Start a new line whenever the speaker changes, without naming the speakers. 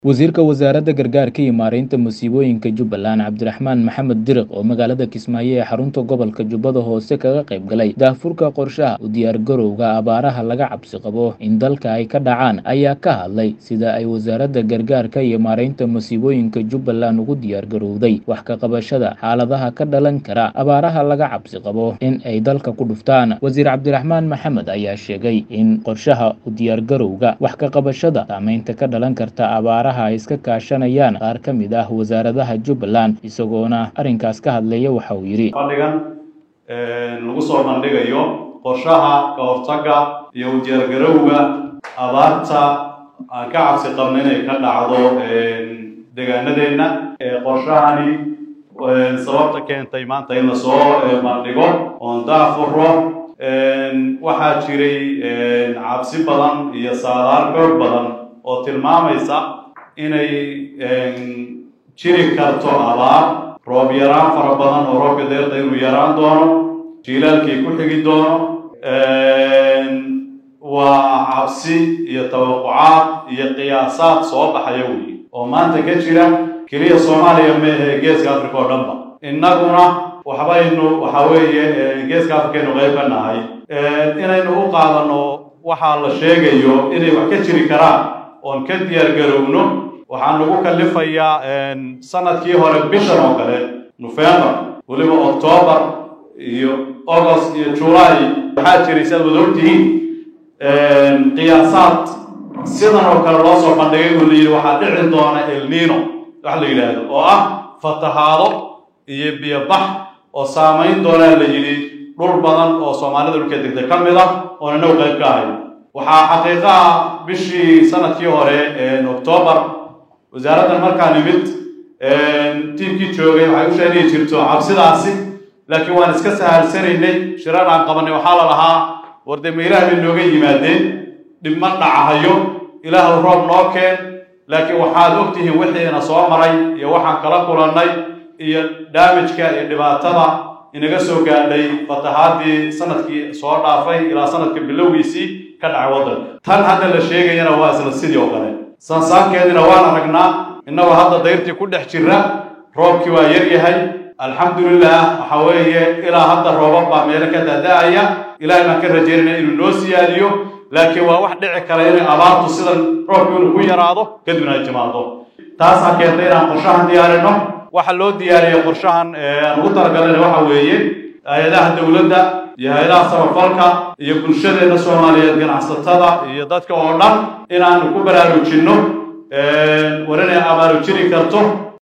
Wasiirka Wasaaradda Gargaarka iyo Maareynta Musiibooyinka Jubbaland Cabdiraxmaan Maxamed Diriq oo magaalada Kismaayo ee xarunta gobolka Jubbada Hoose kaga qayb galay daahfurka qorshaha u diyaargarowga abaaraha laga cabsi qabo in dalka ay ka dhacaan ayaa ka hadlay sida ay Wasaaradda Gargaarka iyo Maareynta Musiibooyinka Jubbaland ugu diyaargarowday wax ka qabashada xaaladaha ka dhalan kara abaaraha laga cabsi qabo in ay dalka ku dhuftaan. Wasiir Cabdiraxmaan Maxamed ayaa sheegay in qorshaha u diyaargarowga wax ka qabashada saameynta ka dhalan karta abaaraha ay iska kaashanayaan qaar ka mid ah wasaaradaha Jubbaland isagoona arrinkaas ka hadlaya waxa uu yidhi
fadhigan lagu soo bandhigayo qorshaha ka hortagga iyo u diyaargarowga abaarta aan ka cabsi qabno inay ka dhacdo deegaanadeenna qorshahani sababta keentay maanta in lasoo bandhigo oon daafuro waxaa jiray cabsi badan iyo saadaal xoog badan oo tilmaamaysa inay jiri karto abaar roob yaraan fara badan oo roobka deerta inuu yaraan doono jiilaalkii ku xigi doono waa cabsi iyo tawaqucaad iyo qiyaasaad soo baxaya weyi oo maanta ka jira keliya soomaaliya meehe geeska africa oo dhanba innaguna waxbaynu waxa weeye geeska africaynu qayb ka nahay inaynu u qaadano waxaa la sheegayo inay wax ka jiri karaan oon ka diyaargarowno waxaan lagu kalifayaa sanadkii hore bishan oo kale nofembar weliba octoobar iyo august iyo july waxaa jiray si aad wada ogtihiin qiyaasaad sidan oo kale loo soo bandhigay oo la yidhi waxaa dhici doona elnino wax la yidhaahdo oo ah fatahaado iyo biyobax oo saamayn doonaa la yidhi dhul badan oo soomaalida dhulka degtay ka mid ah oona now qayb ka ahay waxaa xaqiiqaha bishii sanadkii hore octoobar wasaaraddan markaa nimid tiimkii joogay waxay u sheegi jirto cabsidaasi laakiin waan iska sahalsanaynay shiraan aan qabanay waxaa la lahaa warde ma ilaah bay nooga yimaadeen dhib ma dhacahayo ilaahw roob noo keen laakiin waxaad ogtihiin wixiina soo maray iyo waxaan kala kulannay iyo daamijka iyo dhibaatada inaga soo gaadhay fatahaadii sanadkii soo dhaafay ilaa sanadka bilowgiisii ka dhacay waddanka tan hadda la sheegayana waa isla sidii oo kale sansaankeedina waan aragnaa innagoo hadda dayrtii ku dhex jira roobkii waa yar yahay alxamdulilah waxa weeye ilaa hadda roobab baa meelo ka daada-aya ilaahay baan ka rajaynayna inuu noo siyaadiyo laakiin waa wax dhici kara inay abaartu sidan roobku inuu ku yaraado kadibna ay timaado taasaa keentay inaan qorshahan diyaarino waxa loo diyaariyay qorshahan aan ugu talagalana waxa weeye hay-adaha dowladda iyo hay-adaha samafalka iyo bulshadeena soomaaliyeed ganacsatada iyo dadka oo dhan inaanu ku baraarujinno war inay abaaru jiri karto